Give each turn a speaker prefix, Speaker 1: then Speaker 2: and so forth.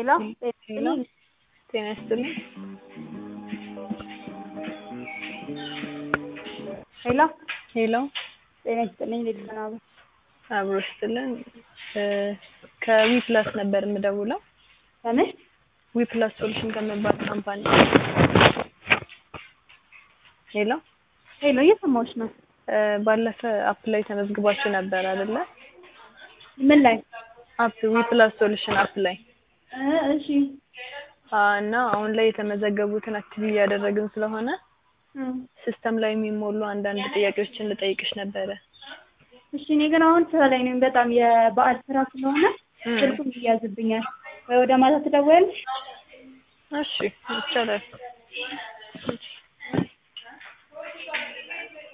Speaker 1: ሄሎ
Speaker 2: ሄሎ ጤና ይስጥልኝ።
Speaker 1: ሄሎ
Speaker 2: ሄሎ
Speaker 1: ጤና ይስጥልኝ። እንዴት ሰናቡ?
Speaker 2: አብሮ ይስጥልን። ከዊፕላስ ነበር የምደውለው።
Speaker 1: ከምን
Speaker 2: ዊፕላስ ሶሉሽን ከሚባል ካምፓኒ። ሄሎ
Speaker 1: ሄሎ እየሰማሁሽ ነው።
Speaker 2: ባለፈ አፕ ላይ ተመዝግባችሁ ነበር አይደለ?
Speaker 1: ምን ላይ?
Speaker 2: አፕ ዊፕላስ ሶሉሽን አፕ ላይ
Speaker 1: እ እሺ
Speaker 2: እና አሁን ላይ የተመዘገቡትን አክቲቭ እያደረግን ስለሆነ
Speaker 1: እ
Speaker 2: ሲስተም ላይ የሚሞሉ አንዳንድ ጥያቄዎችን ልጠይቅሽ ነበረ።
Speaker 1: እሺ እኔ ግን አሁን ስራ ላይ ነኝ። በጣም የበዓል ስራ ስለሆነ
Speaker 2: እ
Speaker 1: ስልኩም ይያዝብኛል። ወይ ወደ ማታ ትደውያለሽ?
Speaker 2: እሺ ይቻላል።